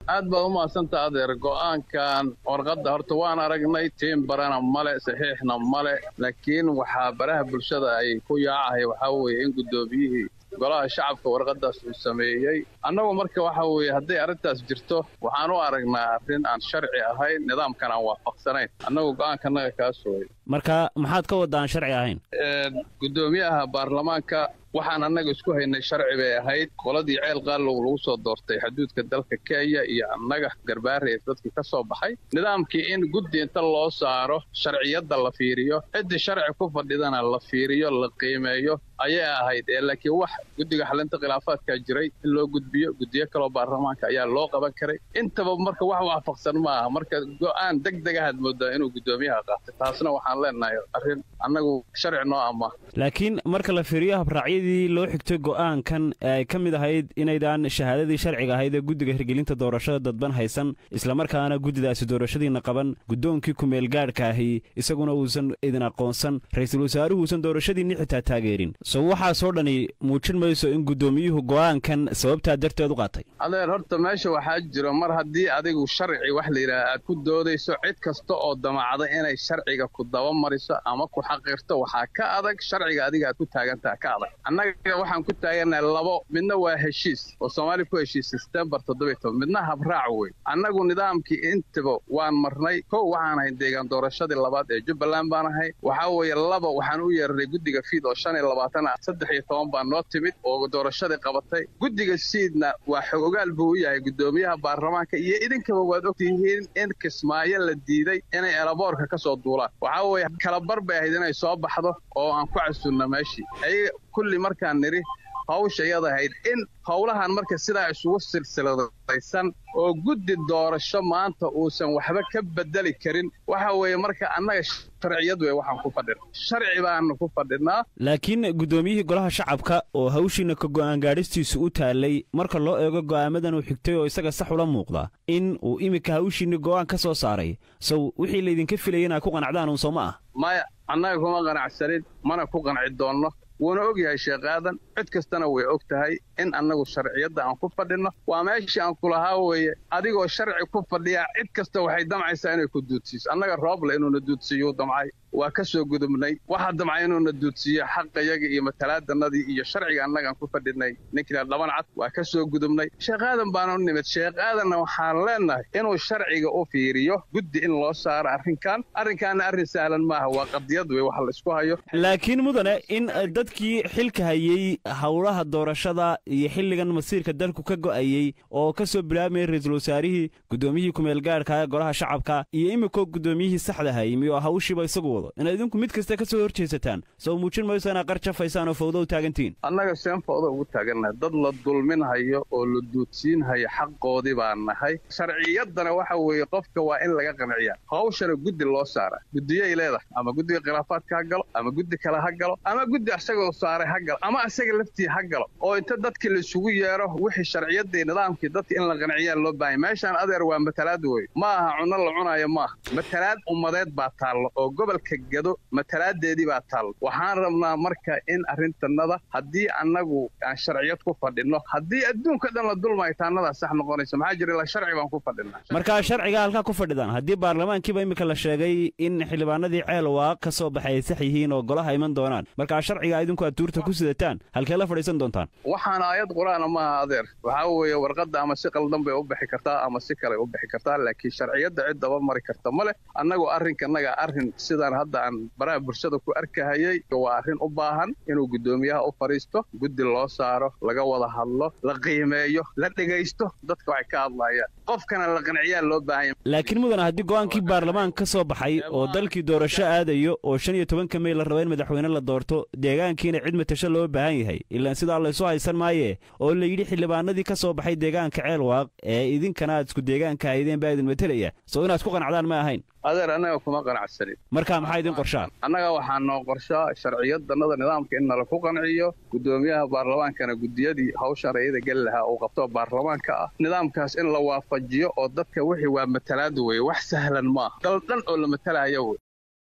aad baad u mahadsantaa adeer go'aankan warqadda horta waan aragnay tiim barana male saxiixna male laakiin waxaa baraha bulshada ay ku yaacahay waxaa weeye in guddoomiyihii golaha shacabka warqadaas uu sameeyey annagu marka waxa weeye hadday arrintaas jirto waxaan u aragnaa arrin aan sharci ahayn nidaamkan aan waafaqsanayn annagu go'aankanaga kaa sooyay marka maxaad ka wadda aan sharci ahayn guddoomiyaha baarlamaanka waxaan annaga isku haynay sharci bay ahayd qoladii ceel qaalow lagu soo doortay xuduudka dalka kenya iyo annaga garbaare dadkii ka soo baxay nidaamkii in guddi inta loo saaro sharciyadda la fiiriyo ciddii sharci ku fadhidana la fiiriyo la qiimeeyo ayay ahayd ee laakiin wax guddiga xalinta khilaafaadkaa jiray in loo gudbiyo guddiyo kaloo baarlamaanka ayaa loo qaban karay intaba marka wax waafaqsan ma aha marka go'aan deg deg ahaad moodaa inuu guddoomiyaha qaatay taasna waxaan leenahay arrin annagu sharci noo ama laakiin marka la fiiriyo habraacyadii loo xigtay go'aankan ee ay ka mid ahayd inaydaan shahaadadii sharciga ahayd ee guddiga hirgelinta doorashada dadban haysan islamarkaana guddidaasi doorashadiina qaban guddoonkii kumeel gaadhka ahi isaguna uusan idin aqoonsan ra'iisul wasaaruhu uusan doorashadiinni xitaa taageerin so waxaasoo dhani muujin mayso in guddoomiyuhu go'aankan sababtaa darteed u qaatay adeer horta meesha waxaa jiro mar haddii adigu sharci wax la yidhaha aad ku doodayso cid kasta oo damacda inay sharciga ku dabamariso ama ku xaqiirto waxaa ka adag sharciga adiga aad ku taagantaha ka adag annaga waxaan ku taagannahay labo midna waa heshiis oo soomaaliya ku heshiis sebtembar toddobiy toban midna habraac wey annagu nidaamkii intaba waan marnay kow waxaan ahay deegaan doorashadii labaad ee jubbaland baan ahay waxaa weeye laba waxaan u yeernay guddiga fiid oo shan iyo labaatan saddex iyo toban baa noo timid oo doorashadii qabatay guddiga siidna waa xog ogaal buu u yahay guddoomiyaha baarlamaanka iyo idinkaba waad ogtihiin in kismaayo la diiday inay elaboorka ka soo duulaan waxaa weeye kalabar bay ahayd inay soo baxdo oo aan ku casunno meeshii ayaga kulli markaan nidhi hawsha iyada ahayd in howlahan marka sidaa isugu silsiladaysan oo guddi doorasho maanta uusan waxba ka bedeli karin waxa weeye marka annaga sharciyad wey waxaan ku fadhina sharci baanu ku fadhinaa laakiin guddoomiyihii golaha shacabka oo hawshiina ka go'aan gaadhistiisu u taallay marka loo eego go'aamadan uu xigtay oo isaga sax ula muuqda in uu iminka hawshiinni go'aan ka soo saaray sow wixii laydinka filayay inaad ku qanacdaan uun soo ma ah maya annaga kuma qanacsanin mana ku qanci doonno wuuna og yahay sheekh aadan cid kastana way og tahay in annagu sharciyadda aan ku fadhinno waa meeshii aan kulahaa weeye adigoo sharci ku fadhiyaa cid kasta waxay damcaysaa inay ku duudsiiso annaga rooble inuuna duudsiiyuu damcay waa ka soo gudubnay waxaa damcay inuuna duudsiiyo xaqayaga iyo matalaadannadii iyo sharciga annagaan ku fadhinay ninkina dhaban cad waa ka soo gudubnay sheekh aadan baanu nimid sheekh aadanna waxaan leennahay inuu sharciga u fiiriyo guddi in loo saaro arrinkan arrinkaanna arrin sahlan maaha waa qadiyad wey wax la isku hayo laakiin mudane in dadkii xilka hayey howlaha doorashada iyo xilligan masiirka dalku ka go'ayey oo ka soo bilaabmaya ra-iisul wasaarihii guddoomiyihii kumeel gaadhka golaha shacabka iyo iminkoo guddoomiyihii saxda hayimi oo hawshiiba isagu wado inaad idinku mid kasta ka soo hor jeesataan soo muujin mayso inaad qar jafaysaan oo fawdo u taagantihiin annaga seen fawda ugu taagannahay dad la dulminhayo oo la duudsiinhayo xaqoodii baan nahay sharciyaddana waxa weeye qofka waa in laga qanciyaa hawshana guddi loo saara guddiyay leedahay ama guddiga khilaafaadka ha galo ama guddi kale ha galo ama guddi isagoo saaray ha galo ama isaga laftii ha galo oo inta dadkii laisugu yeero wixii sharciyaddii nidaamkii dadka in la qanciyaa loo baahanya meeshaan adeer waa matalaad wey ma aha cunno la cunaayo maaha matalaad ummadeed baa taallo oo gobolka gado matalaadeedii baa taallo waxaan rabnaa marka in arrintannada haddii annagu aan sharciyad ku fadhinno haddii adduunka dhan la dulmayo taannadaa sax noqonaysa maxaa jira ilaa sharci baan ku fadhinaa markaa sharciga halkaa ku fadhidaan haddii baarlamaankiiba iminka la sheegay in xildhibaanadii ceel waaq ka soo baxay ay sax yihiin oo golaha iman doonaan markaa sharciga idinku aad tuurta ku sidataan halkee la fadhiisan doontaan waxaan aayad qur-aana maaha adeer waxaa weeye warqadda ama si qaldan bay u bixi kartaa ama si kale u bixi kartaa laakiin sharciyadda cid daba mari karta ma leh annagu arrinkanaga arrin sidaan hadda aan baraha bulshada ku arkahayay waa arrin u baahan inuu guddoomiyaha u fadhiisto guddi loo saaro laga wada hadlo la qiimeeyo la dhegaysto dadka waxay ka hadlayaan qofkana la qanciyaa loo baahanya laakiin mudana haddii go'aankii baarlamaanka ka soo baxay oo dalkii doorasho aadayo oo shan iyo tobanka mey la raba in madaxweyne la doorto deegaankiina cid matasho loo baahan yahay ilaan sidaa laysu haysan maaye oo la yidhi xildhibaanadii ka soo baxay deegaanka ceel waaq ee idinkana aad isku deegaanka haydeen baa idin matelaya soo inaad ku qanacdaan ma ahayn adeer annaga kuma qanacsanin markaa maxaa idin qorshaa annaga waxaa noo qorshaa sharciyadannada nidaamka in nala ku qanciyo guddoomiyaha baarlamaankana guddiyadii hawshan rayada geli lahaa uu qabto baarlamaanka ah nidaamkaas in la waafajiyo oo dadka wixii waa matalaad weye wax sahlan maaha dal dhan oo la matalaayo wey